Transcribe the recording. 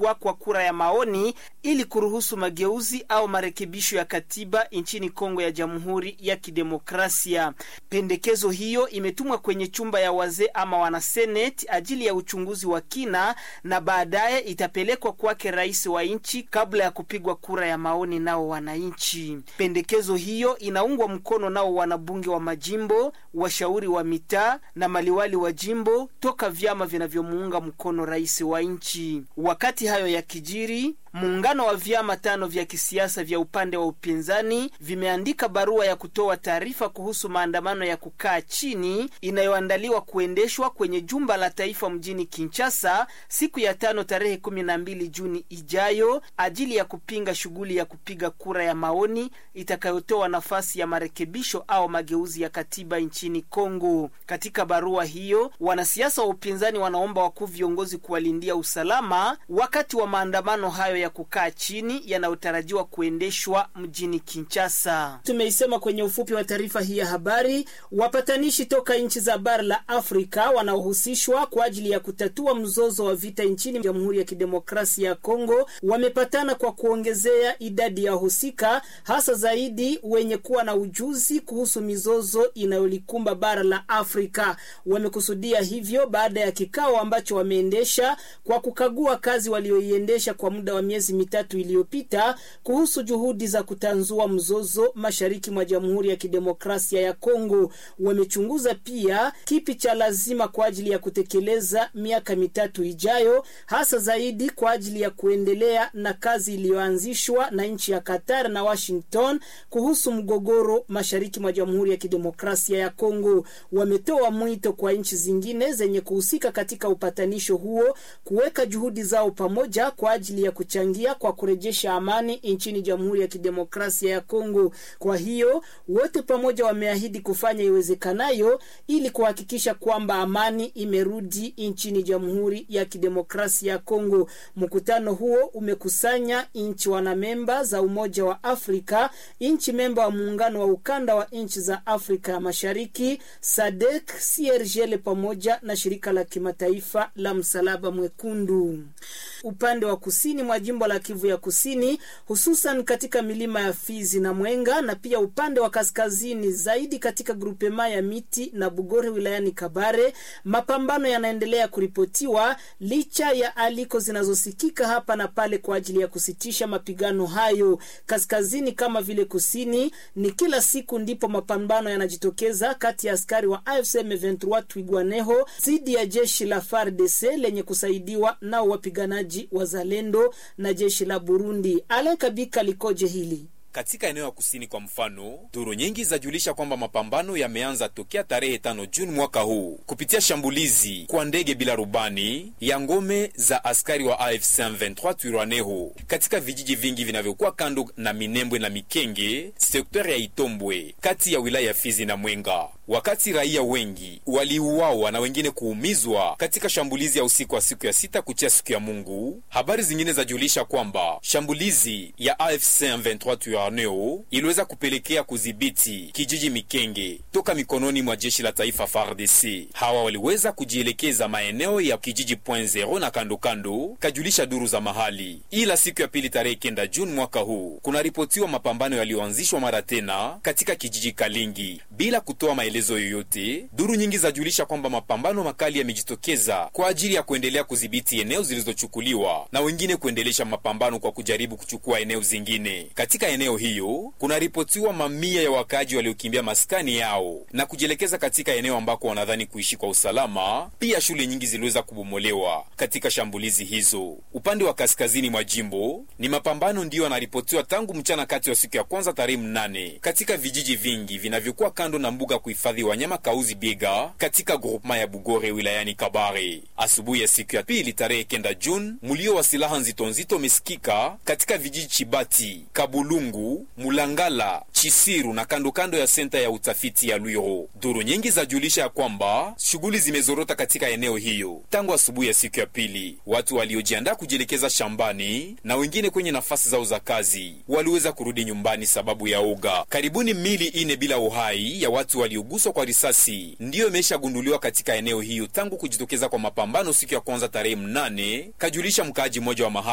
kupigwa kwa kura ya maoni ili kuruhusu mageuzi au marekebisho ya katiba nchini Kongo ya Jamhuri ya Kidemokrasia. Pendekezo hiyo imetumwa kwenye chumba ya wazee ama wanaseneti ajili ya uchunguzi wa kina na baadaye itapelekwa kwake rais wa nchi kabla ya kupigwa kura ya maoni nao wananchi. Pendekezo hiyo inaungwa mkono nao wanabunge wa majimbo, washauri wa mitaa na maliwali wa jimbo toka vyama vinavyomuunga mkono rais wa nchi. Wakati hayo ya kijiri Muungano wa vyama tano vya kisiasa vya upande wa upinzani vimeandika barua ya kutoa taarifa kuhusu maandamano ya kukaa chini inayoandaliwa kuendeshwa kwenye jumba la taifa mjini Kinshasa siku ya tano tarehe kumi na mbili Juni ijayo ajili ya kupinga shughuli ya kupiga kura ya maoni itakayotoa nafasi ya marekebisho au mageuzi ya katiba nchini Kongo. Katika barua hiyo, wanasiasa wa upinzani wanaomba wakuu viongozi kuwalindia usalama wakati wa maandamano hayo ya kukaa chini yanayotarajiwa kuendeshwa mjini Kinshasa. Tumeisema kwenye ufupi wa taarifa hii ya habari, wapatanishi toka nchi za bara la Afrika wanaohusishwa kwa ajili ya kutatua mzozo wa vita nchini Jamhuri ya Kidemokrasia ya Kongo wamepatana kwa kuongezea idadi ya wahusika, hasa zaidi wenye kuwa na ujuzi kuhusu mizozo inayolikumba bara la Afrika. Wamekusudia hivyo baada ya kikao ambacho wameendesha kwa kukagua kazi walioiendesha kwa muda wa miezi mitatu iliyopita kuhusu juhudi za kutanzua mzozo mashariki mwa Jamhuri ya Kidemokrasia ya Kongo. Wamechunguza pia kipi cha lazima kwa ajili ya kutekeleza miaka mitatu ijayo, hasa zaidi kwa ajili ya kuendelea na kazi iliyoanzishwa na nchi ya Qatar na Washington kuhusu mgogoro mashariki mwa Jamhuri ya Kidemokrasia ya Kongo. Wametoa mwito kwa nchi zingine zenye kuhusika katika upatanisho huo kuweka juhudi zao pamoja kwa ajili ya kuchangia kwa kurejesha amani nchini Jamhuri ya Kidemokrasia ya Kongo. Kwa hiyo wote pamoja wameahidi kufanya iwezekanayo ili kuhakikisha kwamba amani imerudi nchini Jamhuri ya Kidemokrasia ya Kongo. Mkutano huo umekusanya nchi wanamemba za Umoja wa Afrika, nchi memba wa muungano wa ukanda wa nchi za Afrika ya Mashariki, SADC, CIRGL pamoja na shirika la kimataifa la Msalaba Mwekundu. Upande wa kusini mwa jimbo la Kivu ya Kusini, hususan katika milima ya Fizi na Mwenga na pia upande wa kaskazini zaidi katika grupema ya Miti na Bugore wilayani Kabare, mapambano yanaendelea kuripotiwa licha ya aliko zinazosikika hapa na pale kwa ajili ya kusitisha mapigano hayo. Kaskazini kama vile kusini, ni kila siku ndipo mapambano yanajitokeza kati ya askari wa AFC M23 Twigwaneho dhidi ya jeshi la FARDC lenye kusaidiwa nao wapiganaji wazalendo na jeshi la Burundi. Alen Kabika likoje hili? Katika eneo ya kusini kwa mfano, duru nyingi zajulisha kwamba mapambano yameanza tokea tarehe tano Juni mwaka huu kupitia shambulizi kwa ndege bila rubani ya ngome za askari wa AFC M23 Twirwaneho katika vijiji vingi vinavyokuwa kando na Minembwe na Mikenge, sekta ya Itombwe kati ya wilaya ya Fizi na Mwenga, wakati raia wengi waliuawa na wengine kuumizwa katika shambulizi ya usiku wa siku ya sita kuchia siku ya Mungu. Habari zingine zajulisha kwamba shambulizi ya AFC M23 Twirwaneho iliweza kupelekea kudhibiti kijiji Mikenge toka mikononi mwa jeshi la taifa FARDC. Hawa waliweza kujielekeza maeneo ya kijiji Point Zero na kando kando, kajulisha duru za mahali. Ila siku ya pili tarehe kenda Juni mwaka huu kunaripotiwa mapambano yaliyoanzishwa mara tena katika kijiji Kalingi bila kutoa maelezo yoyote. Duru nyingi zajulisha kwamba mapambano makali yamejitokeza kwa ajili ya kuendelea kudhibiti eneo zilizochukuliwa na wengine kuendelesha mapambano kwa kujaribu kuchukua eneo zingine. Katika eneo hiyo kunaripotiwa mamia ya wakaaji waliokimbia maskani yao na kujielekeza katika eneo ambako wanadhani kuishi kwa usalama. Pia shule nyingi ziliweza kubomolewa katika shambulizi hizo. Upande wa kaskazini mwa jimbo ni mapambano ndiyo yanaripotiwa tangu mchana kati wa siku ya kwanza tarehe mnane katika vijiji vingi vinavyokuwa kando na mbuga kuhifadhi wanyama Kauzi Biega katika grupema ya Bugore wilayani Kabare. Asubuhi ya siku ya pili tarehe kenda Juni, mulio wa silaha nzito nzito umesikika katika vijiji Chibati, Kabulungu, Mulangala, Chisiru na kando kando ya senta ya utafiti ya Lwiro. Duru nyingi zajulisha ya kwamba shughuli zimezorota katika eneo hiyo tangu asubuhi ya siku ya pili. Watu waliojiandaa kujielekeza shambani na wengine kwenye nafasi zao za kazi waliweza kurudi nyumbani sababu ya uga. Karibuni mili ine bila uhai ya watu walioguswa kwa risasi ndiyo imeshagunduliwa katika eneo hiyo tangu kujitokeza kwa mapambano siku ya kwanza tarehe mnane, kajulisha mkaaji mmoja wa mahali